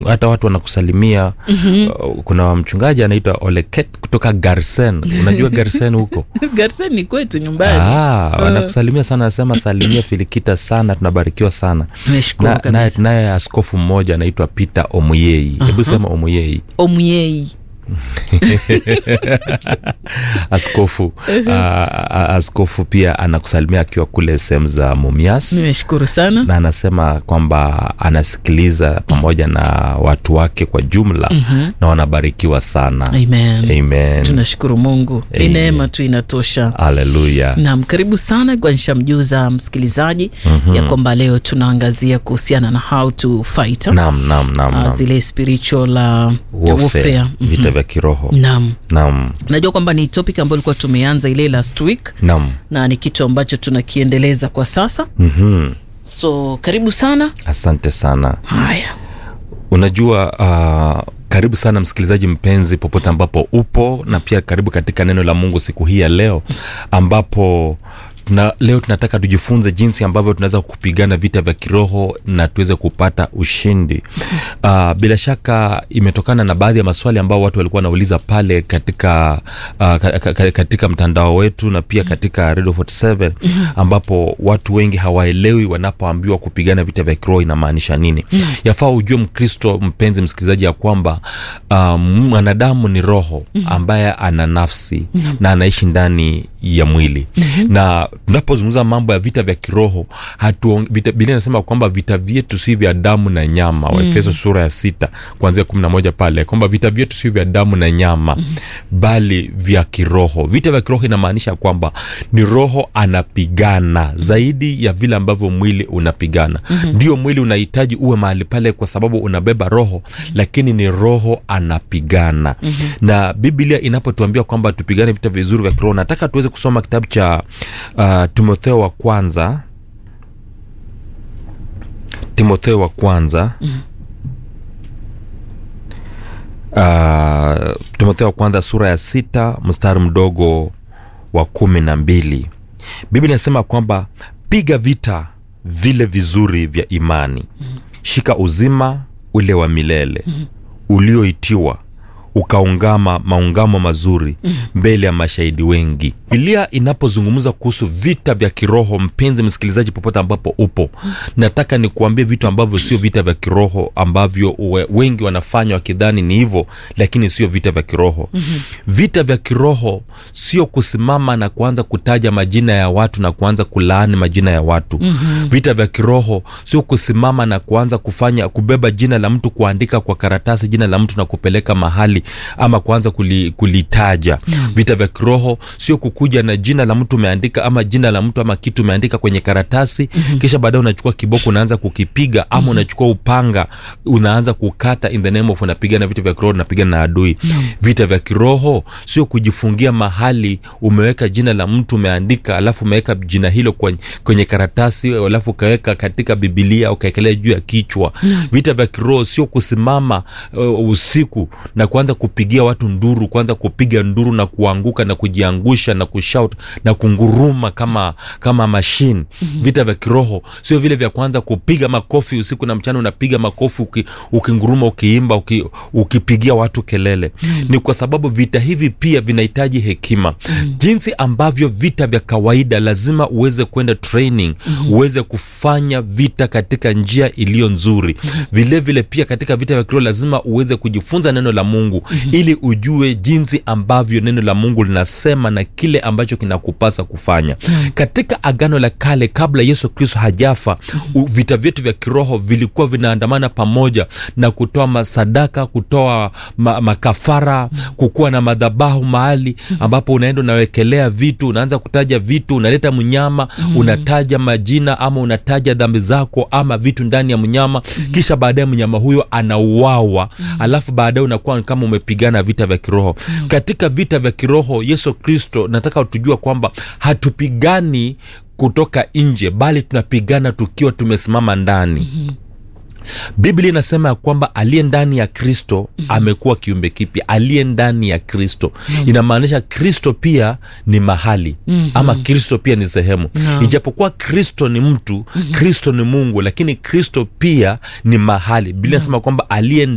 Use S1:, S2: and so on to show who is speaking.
S1: hata watu wanakusalimia mm-hmm. kuna mchungaji anaitwa oleket kutoka garsen unajua garsen huko
S2: garsen ni kwetu nyumbani
S1: Ah, wanakusalimia sana anasema salimia filikita sana tunabarikiwa sana
S2: Nimeshukuru
S1: Na- naye
S2: kabisa.
S1: naye askofu mmoja anaitwa peter omuyei hebu sema omuyei
S2: omyei
S1: askofu a, a, askofu pia anakusalimia akiwa kule sehemu za mumias
S2: nimeshukuru sana
S1: na anasema kwamba anasikiliza pamoja na watu wake kwa jumla mm-hmm. na wanabarikiwa sana
S2: amen
S1: amen
S2: tunashukuru mungu ni
S1: Amen.
S2: neema tu inatosha
S1: haleluya
S2: nam karibu sana kwa nishamjuza msikilizaji mm-hmm. ya kwamba leo tunaangazia kuhusiana na how to fight
S1: nam nam nam,
S2: uh,
S1: nam.
S2: zile spiritual uh,
S1: Warfare,
S2: warfare
S1: vita vya kiroho
S2: nam
S1: nam
S2: najua kwamba ni topic ambayo ilikuwa tumeanza ile last week
S1: nam
S2: na ni kitu ambacho tunakiendeleza kwa sasa
S1: mm-hmm.
S2: so karibu sana
S1: asante sana
S2: haya
S1: unajua uh, karibu sana msikilizaji mpenzi popote ambapo upo na pia karibu katika neno la mungu siku hii ya leo ambapo na leo tunataka tujifunze jinsi ambavyo tunaweza kupigana vita vya kiroho na tuweze kupata ushindi uh, bila shaka imetokana na baadhi ya maswali ambao watu walikuwa wanauliza pale katika uh, ka, ka, ka, katika mtandao wetu na pia katika radio 47 ambapo watu wengi hawaelewi wanapoambiwa kupigana vita vya kiroho inamaanisha nini yafaa ujue mkristo mpenzi msikilizaji ya kwamba um, mwanadamu ni roho ambaye ana nafsi na anaishi ndani ya mwili na tunapozungumza mambo ya vita vya kiroho hatuong- vita- biblia inasema kwamba vita vyetu si vya damu na nyama waefeso sura ya sita kuanzia kumi na moja pale kwamba vita vyetu si vya damu na nyama bali vya kiroho vita vya kiroho inamaanisha kwamba ni roho anapigana zaidi ya vile ambavyo mwili unapigana ndio mwili unahitaji uwe mahali pale kwa sababu unabeba roho lakini ni roho anapigana na biblia inapotuambia kwamba tupigane vita vizuri vya kiroho nataka tuweze kusoma kitabu cha uh, timotheo wa kwanza timotheo wa kwanza uh, timotheo wa kwanza sura ya sita mstari mdogo wa kumi na mbili biblia inasema kwamba piga vita vile vizuri vya imani shika uzima ule wa milele ulioitiwa ukaungama maungamo mazuri mbele ya mashahidi wengi bilia inapozungumza kuhusu vita vya kiroho mpenzi msikilizaji popote ambapo upo nataka nikuambie vitu ambavyo sio vita vya kiroho ambavyo we- wengi wanafanya wakidhani ni hivyo lakini sio vita vya kiroho mm-hmm. vita vya kiroho sio kusimama na kuanza kutaja majina ya watu na kuanza kulaani majina ya watu mm-hmm. vita vya kiroho sio kusimama na kuanza kufanya kubeba jina la mtu kuandika kwa karatasi jina la mtu na kupeleka mahali ama kuanza kuli, kulitaja mm. vita vya kiroho sio kukuja na jina la mtu umeandika ama jina la mtu ama kitu umeandika kwenye karatasi mm-hmm. kisha baadaye unachukua kiboko unaanza kukipiga ama mm-hmm. unachukua upanga unaanza kukata in the name of unapigana vita vya kiroho unapigana na adui mm. vita vya kiroho sio kujifungia mahali umeweka jina la mtu umeandika alafu umeweka jina hilo kwenye, kwenye karatasi alafu ukaweka katika bibilia ukaekelea juu ya kichwa mm. vita vya kiroho sio kusimama uh, usiku na kuanza kupigia watu nduru kuanza kupiga nduru na kuanguka na kujiangusha na kushout na kunguruma kama kama mashine mm-hmm. vita vya kiroho sio vile vya kuanza kupiga makofi usiku na mchana unapiga makofi uki, ukinguruma ukiimba uki, ukipigia watu kelele mm-hmm. ni kwa sababu vita hivi pia vinahitaji hekima mm-hmm. jinsi ambavyo vita vya kawaida lazima uweze kwenda training mm-hmm. uweze kufanya vita katika njia iliyo nzuri mm-hmm. vile vile pia katika vita vya kiroho lazima uweze kujifunza neno la mungu mm-hmm. ili ujue jinsi ambavyo neno la mungu linasema na kile ambacho kinakupasa kufanya mm-hmm. katika agano la kale kabla yesu kristo hajafa mm-hmm. vita vyetu vya kiroho vilikuwa vinaandamana pamoja na kutoa masadaka kutoa ma, makafara mm-hmm. kukuwa na madhabahu mahali ambapo unaenda unawekelea vitu unaanza kutaja vitu unaleta mnyama mm-hmm. unataja majina ama unataja dhambi zako ama vitu ndani ya mnyama mm-hmm. kisha baadaye mnyama huyo anauawa mm-hmm. alafu baadaye unakuwa kama umepigana vita vya kiroho mm-hmm. katika vita vya kiroho yesu kristo nataka tujua kwamba hatupigani kutoka nje bali tunapigana tukiwa tumesimama ndani mm-hmm biblia inasema ya kwamba aliye ndani ya kristo mm-hmm. amekuwa kiumbe kipya aliye ndani ya kristo mm-hmm. inamaanisha kristo pia ni mahali mm-hmm. ama kristo pia ni sehemu
S2: Naam.
S1: ijapokuwa kristo ni mtu mm-hmm. kristo ni mungu lakini kristo pia ni mahali biblia inasema kwamba aliye